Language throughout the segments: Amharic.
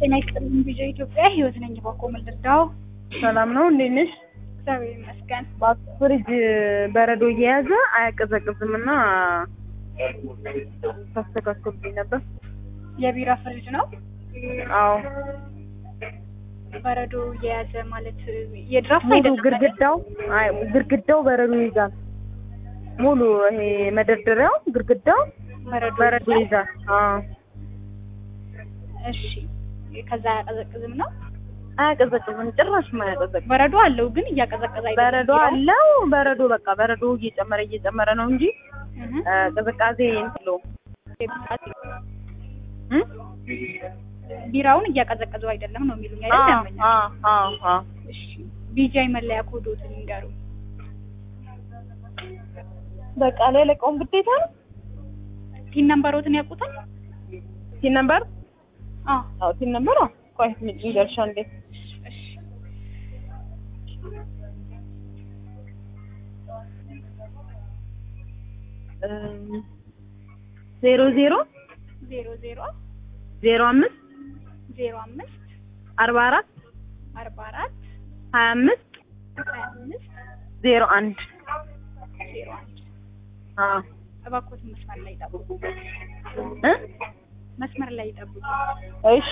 ጤና ይስጥልኝ ቪዲዮ ኢትዮጵያ ህይወት ነኝ ባኮ ምልርዳው ሰላም ነው፣ እንዴት ነሽ? እግዚአብሔር ይመስገን። ፍሪጅ በረዶ እየያዘ አያቀዘቅዝም እና ታስተካክሉልኝ ነበር። የቢራ ፍሪጅ ነው አዎ በረዶ የያዘ ማለት የድራፍት ሙሉ አይደለም አይደል? ግድግዳው አይ ግድግዳው በረዶ ይይዛል። ሙሉ ይሄ መደርደሪያው ግድግዳው በረዶ በረዶ ይይዛል። አዎ እሺ ከዛ አያቀዘቅዝም ነው አያቀዘቅዝም፣ ጭራሽ አያቀዘቅዝም። በረዶ አለው ግን እያቀዘቀዘ አይደለም በረዶ ቢራው። አለው። በረዶ በቃ በረዶ እየጨመረ እየጨመረ ነው እንጂ እህ አ፣ ቅዝቃዜ እንትሎ ቢራውን እያቀዘቀዘው አይደለም ነው የሚሉኝ አይደል? ያመኛል። አዎ አዎ እሺ ቢጃይ መለያ ኮዶትን ይንገሩ። በቃ ላይ ለቀውም ግዴታ ነው። ቲን ነምበሮትን ያውቁታል? ሲን ነበር አዎ አዎ ሲን ነበር አዎ ቆይ እንገርሻ እንዴ እሺ ዜሮ ዜሮ ዜሮ ዜሮ ዜሮ አምስት ዜሮ አምስት አርባ አራት አርባ አራት ሀያ አምስት ሀያ አምስት ዜሮ አንድ ዜሮ አንድ አዎ እባክዎት መስመር ላይ ይጠብቁ። እ መስመር ላይ ይጠብቁ። እሺ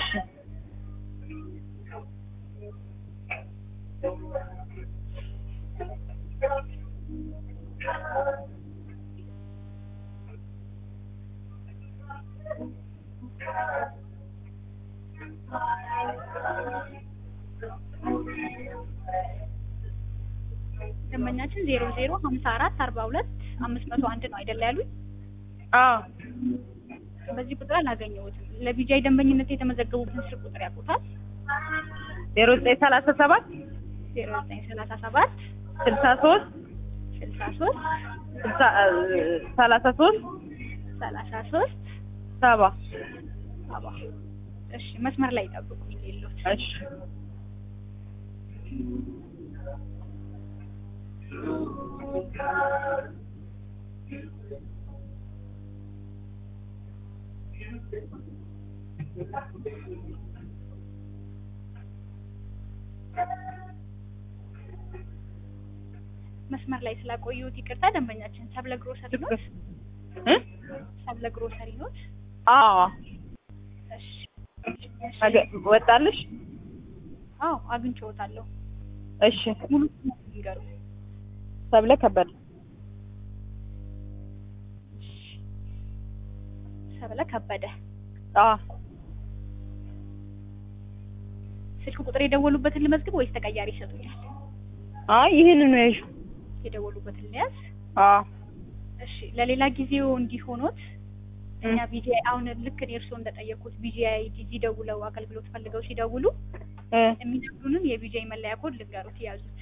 ደንበኛችን ዜሮ ዜሮ ሀምሳ አራት አርባ ሁለት አምስት መቶ አንድ ነው አይደለ ያሉኝ? አዎ በዚህ ቁጥር አላገኘሁትም። ለቢጃይ ደንበኝነት የተመዘገቡትን ስልክ ቁጥር ያውቁታል? ዜሮ ዘጠኝ ሰላሳ ሰባት ዜሮ ዘጠኝ ሰላሳ ሰባት ስልሳ ሶስት ስልሳ ሶስት ስልሳ ሰላሳ ሶስት ሰላሳ ሶስት ሰባ ሰባ እሺ መስመር ላይ ይጠብቁኝ የለሁት እሺ መስመር ላይ ስላቆዩት ይቅርታ። ደንበኛችን ሰብለ ግሮሰሪ ኖት? እ ሰብለ ግሮሰሪ ኖት? አዎ እሺ አገ- ወጣልሽ አዎ አግኝቼዎታለሁ። እሺ ሙሉ ስሙን ይንገሩ። ሰብለ ከበደ ሰብለ ከበደ። አዎ ስልክ ቁጥር የደወሉበትን ልመዝግብ ወይስ ተቀያሪ ይሰጡኛል? አይ ይሄንን ነው ያልሽው የደወሉበትን ልያዝ። አዎ እሺ ለሌላ ጊዜው እንዲሆኖት እኛ ቢጂአይ አሁን ልክ እኔ እርስዎ እንደጠየቁት ቢጂአይ ዲዚ ደውለው አገልግሎት ፈልገው ሲደውሉ እ የሚነግሩንን የቢጂአይ መለያ ኮድ ልንገሩት ያዙት።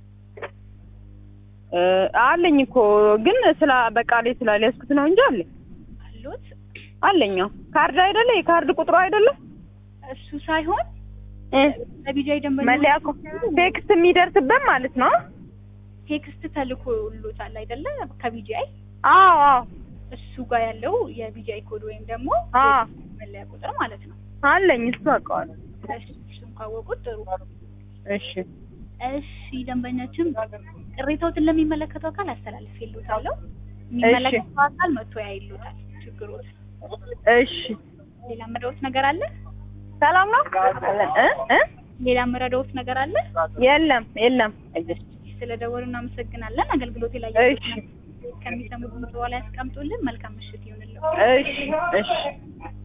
እ አለኝ እኮ ግን ስላ በቃሌ ስላልያዝኩት ነው እንጂ አለኝ አሉት አለኝ አዎ ካርድ አይደለ የካርድ ቁጥሩ አይደለ እሱ ሳይሆን እ ለቢጂአይ ደንበኛ መለያ እኮ ቴክስት የሚደርስበት ማለት ነው ቴክስት ተልኮሎታል አይደለ? ከቢጂአይ አዎ አዎ እሱ ጋር ያለው የቢጂአይ ኮድ ወይም ደግሞ አዎ መለያ ቁጥር ማለት ነው። አለኝ እሱ አውቀዋለሁ እሺ እሱን ካወቁት ጥሩ። እሺ እሺ ደንበኛችን ቅሬታዎትን ለሚመለከተው አካል አስተላልፌልዎታለሁ። የሚመለከተው አካል መጥቶ ያይልዎታል ችግሮት። እሺ ሌላ የምረዳዎት ነገር አለ? ሰላም ነው እ እ ሌላ የምረዳዎት ነገር አለ? የለም የለም ስለደወሉ እናመሰግናለን። አገልግሎት ላይ እሺ ከሚሰሙት በኋላ ያስቀምጡልን። መልካም ምሽት ይሁንልዎ። እሺ እሺ